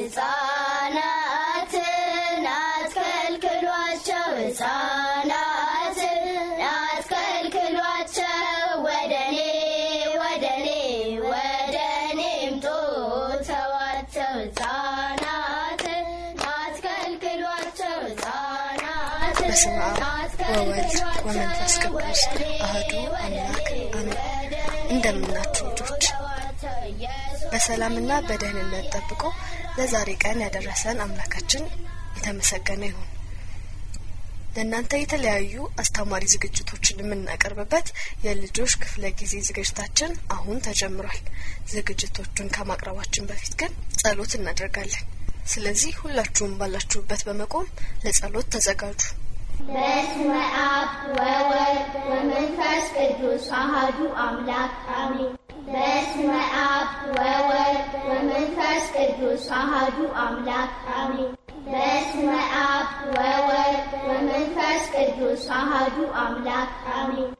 ሕፃናትን አትከልክሏቸው ሕፃናትን አትከልክሏቸው ወደኔ ወደኔ ወደኔ ምጡ ተዋቸው ሕፃናትን አትከልክሏቸው ሕፃናትን በስመ አብ ወወልድ ወመንፈስ ቅዱስ አህዱ አምላክ አሜን። እንደምናችሁ ልጆች በሰላምና በደህንነት ጠብቆ ለዛሬ ቀን ያደረሰን አምላካችን የተመሰገነ ይሁን። ለእናንተ የተለያዩ አስተማሪ ዝግጅቶችን የምናቀርብበት የልጆች ክፍለ ጊዜ ዝግጅታችን አሁን ተጀምሯል። ዝግጅቶቹን ከማቅረባችን በፊት ግን ጸሎት እናደርጋለን። ስለዚህ ሁላችሁም ባላችሁበት በመቆም ለጸሎት ተዘጋጁ። በስመ አብ ወወልድ ወመንፈስ ቅዱስ አሐዱ አምላክ አሜን። በስመ አብ ወወልድ ወመንፈስ ቅዱስ አሐዱ አምላክ አሜን። በስመ አብ ወወልድ ወመንፈስ ቅዱስ አሐዱ አምላክ አሜን።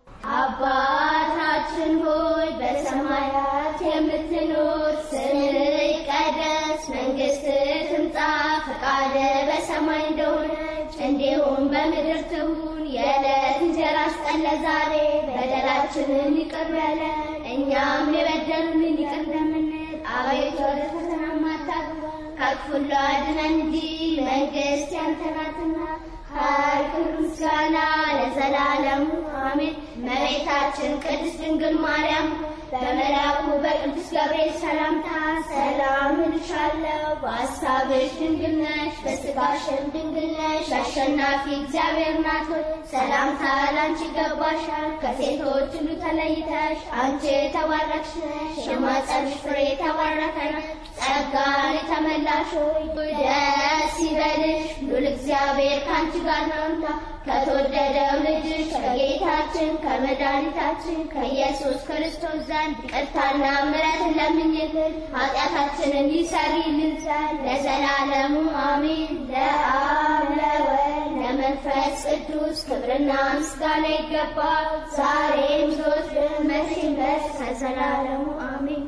አባታችን ሆይ በሰማያት የምትኖር ስምህ ይቀደስ፣ መንግስትህ ትምጣ፣ ፈቃድህ በሰማይ እንደሆነች እንዲሁም በምድር ትሁን። የዕለት እንጀራችንን ስጠን ዛሬ፣ በደላችንን ይቅር በለን እኛም የበደሉንን ይቅር እንደምንል፣ አቤቱ ወደ ፈተና አታግባን ከክፉ ሁሉ አድነን እንጂ መንግስት ያንተ ናትና ኃይል፣ ክብር፣ ምስጋና ለዘላለሙ አሜን። እመቤታችን ቅድስት ድንግል ማርያም በመልአኩ በቅዱስ ገብርኤል ሰላምታ ሰላም እልሻለሁ፣ በሐሳብሽ ድንግል ነሽ፣ በሥጋሽም ድንግል ነሽ። አሸናፊ እግዚአብሔር ናት ሆይ ሰላምታ ላንቺ ይገባሻል። ከሴቶች ሁሉ ተለይተሽ አንቺ የተባረክሽ ነሽ፣ የማኅፀንሽ ፍሬ የተባረከ ነው። ጸጋን የተመላሽ ሆይ ደስ ይበልሽ፣ ሉል እግዚአብሔር ከአንቺ ጋር ነውና ከተወደደው ልጅሽ ከጌታችን ከመድኃኒታችን ከኢየሱስ ክርስቶስ ዘንድ ይቅርታና ምሕረትን ለምኝልን ኃጢአታችንን ይሰሪልን ዘንድ ለዘላለሙ አሜን። ለአብ ለወልድ ለመንፈስ ቅዱስ ክብርና ምስጋና ይገባል፣ ዛሬም ዘወትርም መቼም ድረስ ለዘላለሙ አሜን።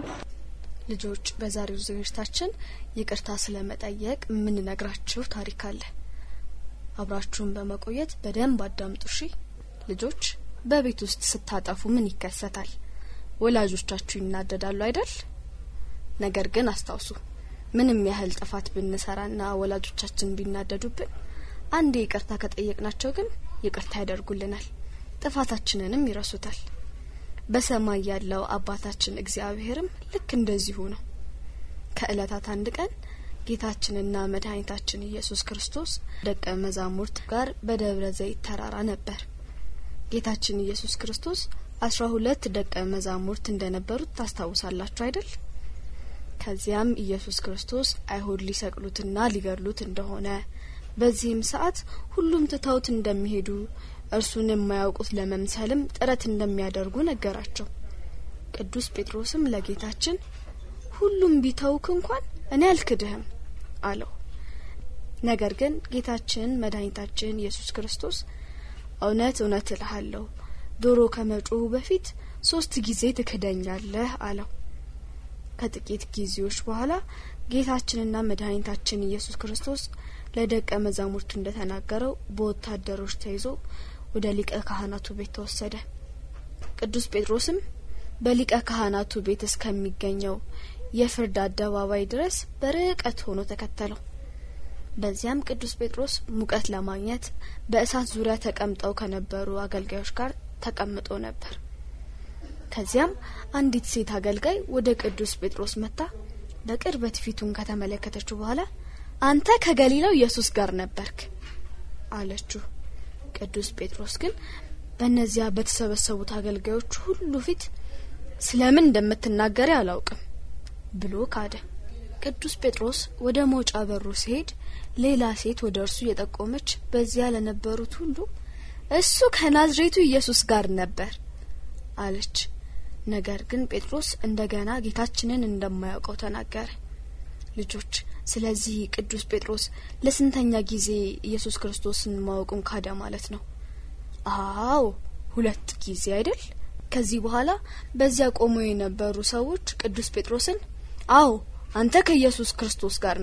ልጆች በዛሬው ዝግጅታችን ይቅርታ ስለመጠየቅ የምንነግራችሁ ታሪክ አለ። አብራችሁን በመቆየት በደንብ አዳምጡ። እሺ ልጆች፣ በቤት ውስጥ ስታጠፉ ምን ይከሰታል? ወላጆቻችሁ ይናደዳሉ አይደል? ነገር ግን አስታውሱ፣ ምንም ያህል ጥፋት ብንሰራና ወላጆቻችን ቢናደዱብን አንዴ ይቅርታ ከጠየቅናቸው ግን ይቅርታ ያደርጉልናል፣ ጥፋታችንንም ይረሱታል። በሰማይ ያለው አባታችን እግዚአብሔርም ልክ እንደዚሁ ነው። ከእለታት አንድ ቀን ጌታችንና መድኃኒታችን ኢየሱስ ክርስቶስ ደቀ መዛሙርት ጋር በደብረ ዘይት ተራራ ነበር። ጌታችን ኢየሱስ ክርስቶስ አስራ ሁለት ደቀ መዛሙርት እንደነበሩት ታስታውሳላችሁ አይደል? ከዚያም ኢየሱስ ክርስቶስ አይሁድ ሊሰቅሉትና ሊገድሉት እንደሆነ በዚህም ሰዓት ሁሉም ትተውት እንደሚሄዱ እርሱን የማያውቁት ለመምሰልም ጥረት እንደሚያደርጉ ነገራቸው። ቅዱስ ጴጥሮስም ለጌታችን ሁሉም ቢተውክ እንኳን እኔ አልክድህም አለው። ነገር ግን ጌታችን መድኃኒታችን ኢየሱስ ክርስቶስ እውነት እውነት እልሃለሁ ዶሮ ከመጮሁ በፊት ሶስት ጊዜ ትክደኛለህ አለው። ከጥቂት ጊዜዎች በኋላ ጌታችንና መድኃኒታችን ኢየሱስ ክርስቶስ ለደቀ መዛሙርቱ እንደተናገረው በወታደሮች ተይዞ ወደ ሊቀ ካህናቱ ቤት ተወሰደ። ቅዱስ ጴጥሮስም በሊቀ ካህናቱ ቤት እስከሚገኘው የፍርድ አደባባይ ድረስ በርቀት ሆኖ ተከተለው። በዚያም ቅዱስ ጴጥሮስ ሙቀት ለማግኘት በእሳት ዙሪያ ተቀምጠው ከነበሩ አገልጋዮች ጋር ተቀምጦ ነበር። ከዚያም አንዲት ሴት አገልጋይ ወደ ቅዱስ ጴጥሮስ መጥታ በቅርበት ፊቱን ከተመለከተችው በኋላ አንተ ከገሊላው ኢየሱስ ጋር ነበርክ አለችው። ቅዱስ ጴጥሮስ ግን በእነዚያ በተሰበሰቡት አገልጋዮች ሁሉ ፊት ስለምን እንደምትናገሪ አላውቅም ብሎ ካደ። ቅዱስ ጴጥሮስ ወደ መውጫ በሩ ሲሄድ ሌላ ሴት ወደ እርሱ የጠቆመች በዚያ ለነበሩት ሁሉ እሱ ከናዝሬቱ ኢየሱስ ጋር ነበር አለች። ነገር ግን ጴጥሮስ እንደገና ጌታችንን እንደማያውቀው ተናገረ። ልጆች ስለዚህ ቅዱስ ጴጥሮስ ለስንተኛ ጊዜ ኢየሱስ ክርስቶስን ማወቁን ካደ ማለት ነው? አዎ ሁለት ጊዜ አይደል? ከዚህ በኋላ በዚያ ቆመው የነበሩ ሰዎች ቅዱስ ጴጥሮስን አዎ አንተ ከኢየሱስ ክርስቶስ ጋር ነበርክ፣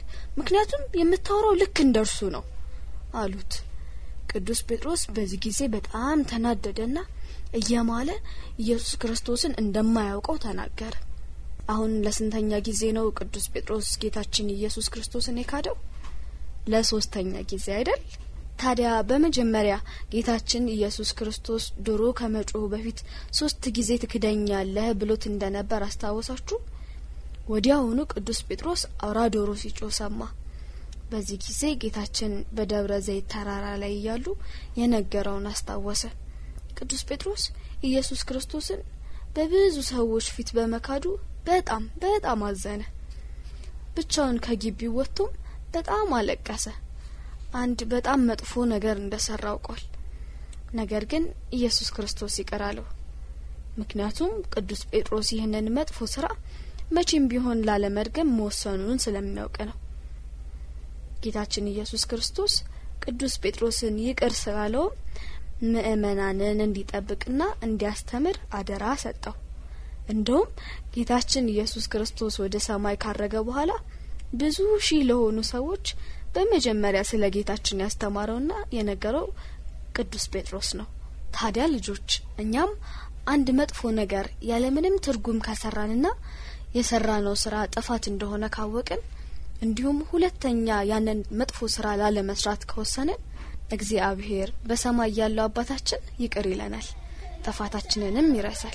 ምክንያቱም የምታወራው ልክ እንደ እርሱ ነው አሉት። ቅዱስ ጴጥሮስ በዚህ ጊዜ በጣም ተናደደና እየማለ ኢየሱስ ክርስቶስን እንደማያውቀው ተናገረ። አሁን ለስንተኛ ጊዜ ነው ቅዱስ ጴጥሮስ ጌታችን ኢየሱስ ክርስቶስን የካደው? ለሶስተኛ ጊዜ አይደል? ታዲያ በመጀመሪያ ጌታችን ኢየሱስ ክርስቶስ ዶሮ ከመጮሁ በፊት ሶስት ጊዜ ትክደኛለህ ብሎት እንደነበር አስታወሳችሁ? ወዲያውኑ ቅዱስ ጴጥሮስ አውራ ዶሮ ሲጮህ ሰማ። በዚህ ጊዜ ጌታችን በደብረ ዘይት ተራራ ላይ እያሉ የነገረውን አስታወሰ። ቅዱስ ጴጥሮስ ኢየሱስ ክርስቶስን በብዙ ሰዎች ፊት በመካዱ በጣም በጣም አዘነ። ብቻውን ከግቢው ወጥቶም በጣም አለቀሰ። አንድ በጣም መጥፎ ነገር እንደሰራ አውቋል። ነገር ግን ኢየሱስ ክርስቶስ ይቅር አለው። ምክንያቱም ቅዱስ ጴጥሮስ ይህንን መጥፎ ስራ መቼም ቢሆን ላለመድገም መወሰኑን ስለሚያውቅ ነው። ጌታችን ኢየሱስ ክርስቶስ ቅዱስ ጴጥሮስን ይቅር ስላለውም ምእመናንን እንዲጠብቅና እንዲያስተምር አደራ ሰጠው። እንደውም ጌታችን ኢየሱስ ክርስቶስ ወደ ሰማይ ካረገ በኋላ ብዙ ሺህ ለሆኑ ሰዎች በመጀመሪያ ስለ ጌታችን ያስተማረውና የነገረው ቅዱስ ጴጥሮስ ነው። ታዲያ ልጆች እኛም አንድ መጥፎ ነገር ያለምንም ትርጉም ካሰራንና የሰራነው ስራ ጥፋት እንደሆነ ካወቅን እንዲሁም ሁለተኛ ያንን መጥፎ ስራ ላለመስራት ከወሰንን እግዚአብሔር በሰማይ ያለው አባታችን ይቅር ይለናል፣ ጥፋታችንንም ይረሳል።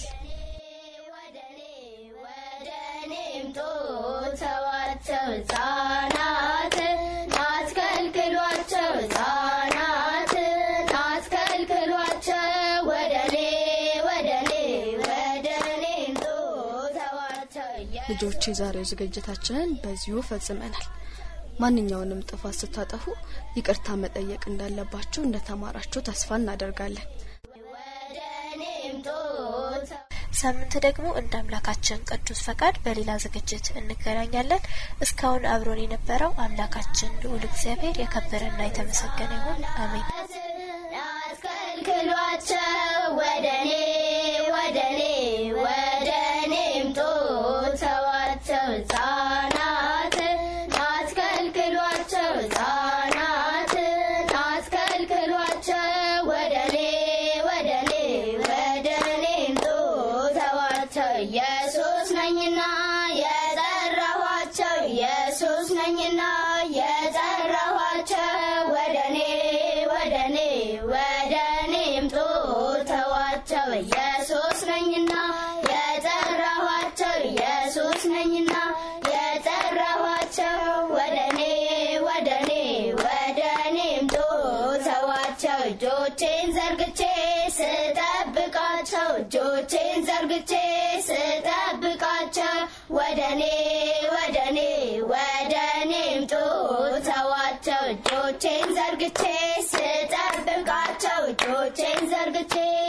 ተዋቸው ህጻናት አትከልክሏቸው፣ ህጻናት አትከልክሏቸው፣ ወደኔ ወደኔ ወደኔ ምጡ ተዋቸው። ልጆች የዛሬው ዝግጅታችንን በዚሁ ፈጽመናል። ማንኛውንም ጥፋት ስታጠፉ ይቅርታ መጠየቅ እንዳለባችሁ እንደተማራችሁ ተስፋ እናደርጋለን። ወደኔ ምጡ ሳምንት ደግሞ እንደ አምላካችን ቅዱስ ፈቃድ በሌላ ዝግጅት እንገናኛለን። እስካሁን አብሮን የነበረው አምላካችን ልዑል እግዚአብሔር የከበረና የተመሰገነ ይሁን። አሜን። አትከልክሏቸው ወደኔ ወደኔ ወደኔ ምጡ ተዋቸው ህጻናት አትከልክሏቸው ህጻናት አትከልክሏቸው ወደኔ ወደኔ ወደኔ ምጡ ተዋቸው ኢየሱስ ነኝና የጠራኋቸው ኢየሱስ ነኝና የጠራኋቸው ወደኔ ወደኔ ወደኔ ምጡ ተዋቸው ኢየሱስ ነኝና የጠራኋቸው ኢየሱስ ነኝና የጠራኋቸው ወደኔ ወደኔ ወደኔ ምጡ ተዋቸው እጆቼን ዘርግቼ ስጠብቃቸው እጆቼን ዘርግቼ ስጠብቃቸው ወደኔ ወደኔ ወደኔ ምጡ ተዋቸው እጆቼን ዘርግቼ ስጠብቃቸው እጆቼን ዘርግቼ